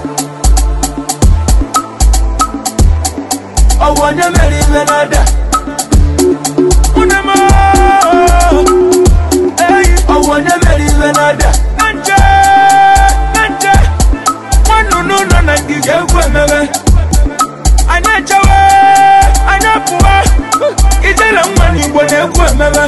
ọwụ onye mere iwe na-ada Unemo, eyi ọwụ onye mere iwe na-ada na nje na nje nwanụnụ nọ na ngige egwu emewe anyị echewe anyị apụwa ijele nwa n'igbo na-egwu emewe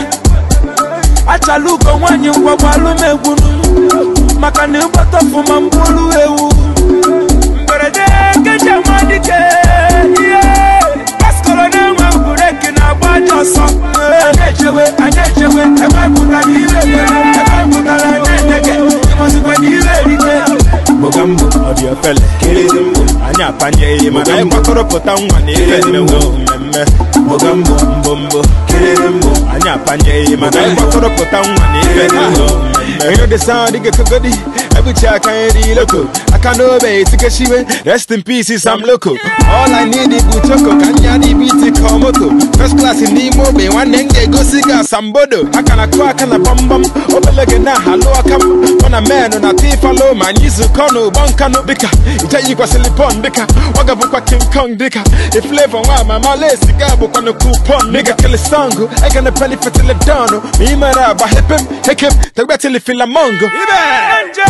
achala ugo nwaanyị ngwagwa alụmegwu maka na ịgbata ọfụma mkpụrụ ewu mberede keji ama dike ihe paskọrọ na-enwe bureki na-agba aja ọsọ anyị echewe anyị echewe ebe pụtara ire mere ebe pụtara na-enege ịmazikwa na ire erite Mogambo, ọ dị ofele kiriri mbụ anyị apanyeghị mana anyị gbakọrọpụta nwa na ife mmewe mmemme Mogambo, mbombo kiriri mbụ anyị apanyeghị mana anyị gbakọrọpụta nwa na ife mmewe mmemme Hear the sound, it get kogodi Every check I ain't loco I can't obey, it's a shiwe Rest in peace, I'm loco All I need is Buchoko Kanya di biti komoto First class in Nimo Bay One nenge go siga sambodo Akana kwa akana bam bam Obelege na halo akam Wana man on a tifalo Man yizu kono bonkano Dika Itayi kwa silipon dika Waga bukwa King Kong dika If flavor wa mama le siga bukwa no coupon Nigga kill a song I gonna penny for till it down Me mara ba hip him Hick him Tagba till it feel a mongo nje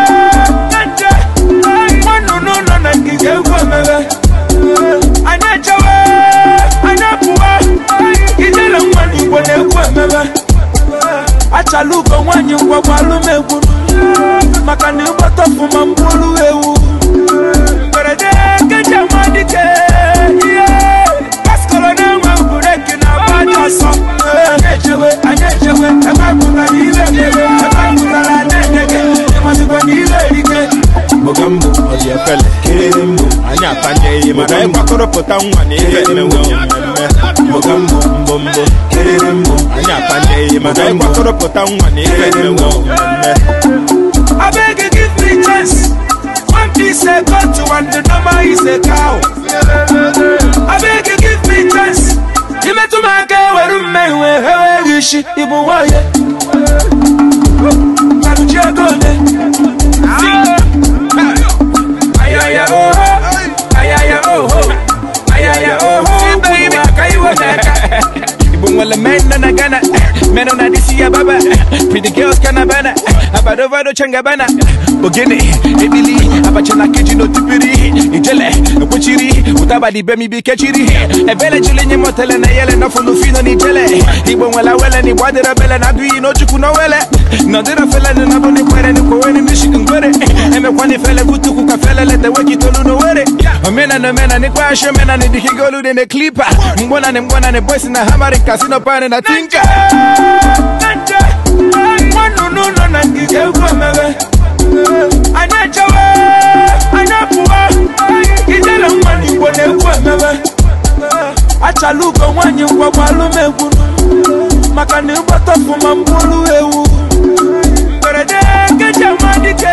nje nwanụnụ nọ na ngige egwu emewe anyị echewe anyị apụwa ijele nwa n'igbo na-egwu emewe achala ugo nwaanyị ngwagwa alụmegwu maka na ịgbata ọfụma mkpụrụ ewu mberede keji ama dike ihe paskọrọ na-enwe bureki na-agba aja ọsọ anyị echewe anyị echewe ebe pụtara ire mere ebe pụtara na-enege ịmazikwa na ire erike Mogambo, ọ dị efele kiriri mbụ anyị apanyeghị mana anyị gbakọrọpụta nwa na ife mmewe mmemme Mogambo, mbombo kiriri mbụ anyị apanyeghị mana anyị gbakọrọpụta nwa na ife mmewe mmemme I beg you give me chance. One piece a got to and the number is a cow. I beg you give me chance. You met to my girl where you may wear her wish you boy. Maruja gone. Ayaya oh, ayaya oh, ayaya oh, baby, kaiwa Ibu wala men na na gana Men on adisi ya baba Pretty girls kana bana Abado vado changa bana Ogene, ebili Abachana keji no tipiri Ijele, kuchiri Utaba di bemi bi kechiri Ebele jile nye motele na yele Na funu fino ni jele Ibu wala wele ni wadira bele Na dui no chuku no wele No dira fele ni nabo ni kwere Ni koweni ni shikin kwere Eme kwani fele kutu kuka fele Lete weki tolu no were Omena no mena ni kwa ashe mena Ni dikigolu ni ne klipa Mbona ni mbona ni boys na hamari Kasino pane na tinka nje nwanụnụ nọ na ngige egwu emewe anyị echewe anyị apụwa ijele nwa n'igbo na-egwu emewe achala ugo nwaanyị ngwagwa alụmegwu maka na ịgbata ọfụma mkpụrụ ewu mberede keji ama dike